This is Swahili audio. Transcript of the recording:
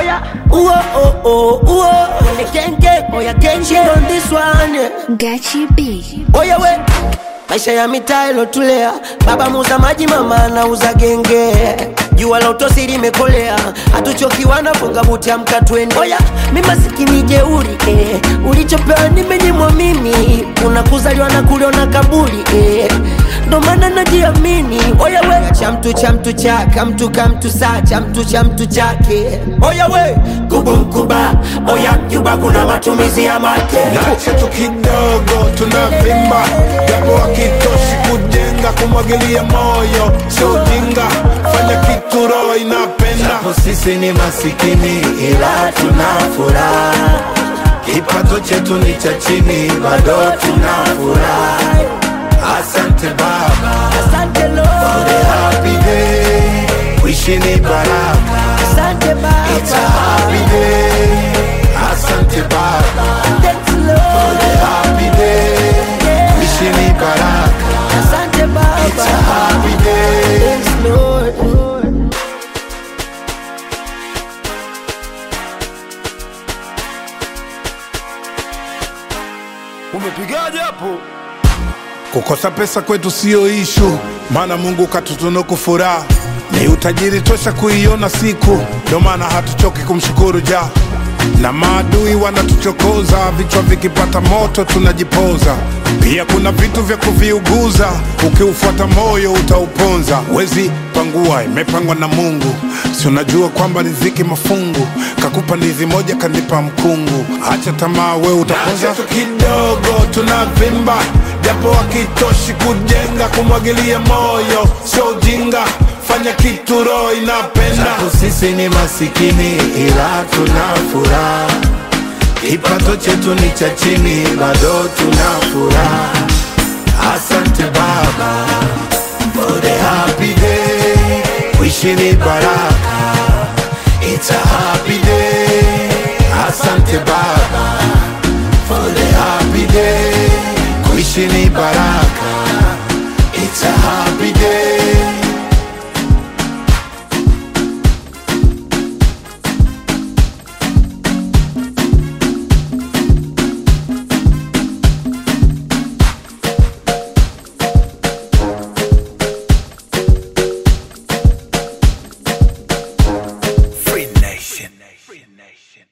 Oya, uo, oh, oh, uo. When the gang gang, oya gang gang on this one. yeah. Gachi B. Oya we, maisha ya mitaa ilotulea, baba muuza maji, mama anauza genge. Jua la utosi limekolea, hatuchokiwa na funga buti, amka twende. Oya, mi masikini jeuri eh. Ulichopewa nimenyimwa mimi, unakuzaliwa na kuliona kaburi eh. Ndo maana najiamini. Oya we, cha mtu cha mtu chaka, mtu ka mtu saa, cha mtu cha mtu chake. Oya we, kubu mkuba, oya Cuba kuna matumizi ya make Nache tu kidogo tunavimba, japo hakitoshi kujenga, kumwagilia moyo sio ujinga, fanya kitu roho inapenda. Japo sisi ni masikini ila tuna furaha, kipato chetu ni cha chini, bado tuna furaha. Asante Baba Asante for Lord, the happy day, wishi ni baraka, asante it's a Baba, happy day. Asante Baba thanks for Lord, the happy day, wishi ni baraka, asante it's a Baba, happy day. thanks Lord. Umepigaje hapo? Kukosa pesa kwetu siyo ishu, maana Mungu katutunuku furaha, ni utajiri tosha kuiona siku, ndio maana hatuchoki kumshukuru ja na maadui wanatuchokoza, vichwa vikipata moto tunajipoza. Pia kuna vitu vya kuviuguza, ukiufuata moyo utauponza. Wezi pangua, imepangwa na Mungu, si unajua kwamba riziki mafungu, kakupa ndizi moja kanipa mkungu. Acha tamaa, we utaponza tu kidogo, tunavimba japo hakitoshi kujenga, kumwagilia moyo sio ujinga, fanya kitu roho inapenda. Japo sisi ni masikini ila tuna furaha, kipato chetu ni cha chini, bado tuna furaha. Asante Baba for the happy day, wishi ni baraka, it's a happy day. Asante Baba for the happy day, kuishi ni baraka, it's a happy day.